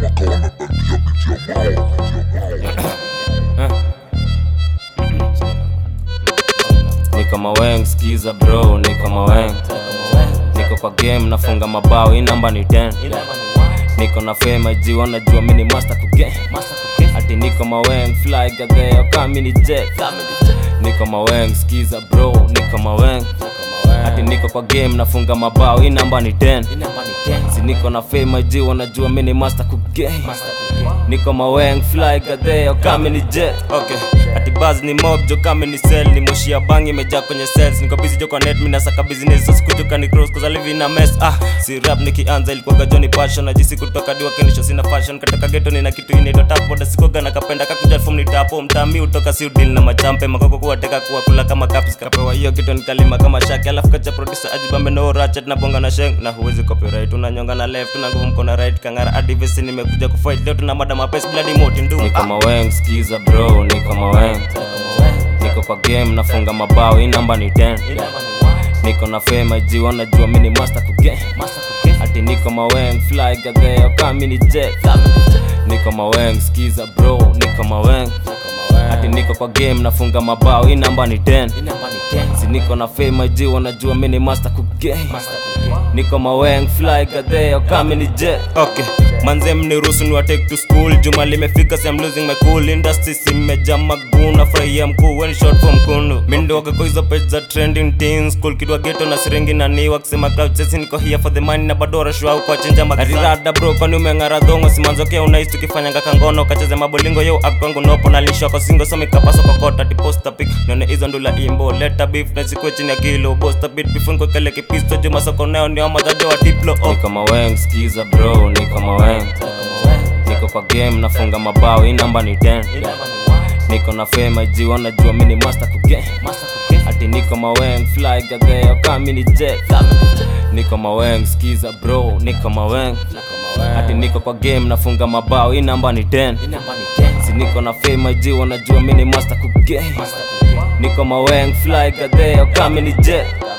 Niko maweng, skiza bro, niko maweng Niko kwa game, nafunga mabao, hii namba ni 10 Niko na fame, IG wanajua mini master ku game Ati niko maweng, fly gadeo, kama ni jet Niko maweng, skiza bro, niko maweng Ati niko kwa game, nafunga mabao, hii namba ni 10 Si niko na fame, IG wanajua mini master ku game Niko maweng, fly gadeo, kama ni jet Okay Ati buzz ni mob jo kame ni sell ni moshi ya bangi imejaa kwenye cells niko busy jo kwa net mimi nasaka business so sikujuka ni cross cause I live in a mess ah si rap nikianza ilikuwa Johnny passion na jisi kutoka diwa kenisho sina fashion katoka ghetto nina kitu inaitwa tap boda sikoga na kapenda kakuja form ni tapo mtami utoka si deal na machampe makoko kuwateka kuwa kula kama caps kapewa hiyo kitu nikalima kama shaki alafu kacha producer ajibambe no ratchet na bonga na sheng na huwezi copyright unanyonga na left na nguvu mkono right kangara adivesi nimekuja kufight leo tuna mada mapesi bloody moti ndu niko maweng skiza bro niko maweng niko kwa game nafunga mabao hii namba ni 10 niko na fame IG wanajua mini master ku game ati niko maweng fly gadeo kama mini jet niko maweng skiza bro niko maweng ati niko kwa game nafunga mabao hii namba ni 10 si niko na fame IG wanajua mini master ku game niko maweng fly gadeo kama mini jet okay manze mniruhusu ni take to school juma limefika so I'm losing my cool industry simeja maguna furahia mkuu when short from kunu mindoga kwa hizo page za trending teens school kidwa ghetto na siringi na niwa kusema cloud chasing niko here for the money na badora shua kwa chenja magazada bro kwani umeng'ara dhongo simanzokea unais tukifanya ngaka ngono kacheze mabolingo yo akwangu nopo na lisho kwa singo so mikapaso kwa kota ti posta pic nione hizo ndula imbo leta beef na sikwe chini ya kilo bosta beat before niko kele kipisto juma soko nayo ni amazajo wa diplo oh. niko maweng skiza bro niko maweng niko kwa game nafunga mabao hii namba ni 10 niko na fame IG wanajua mini master ku game ati niko maweng fly gadeo kama mini jet niko maweng skiza bro niko maweng ati niko kwa game nafunga mabao hii namba ni 10 si niko na fame IG wanajua mini master ku game niko maweng fly gadeo kama mini jet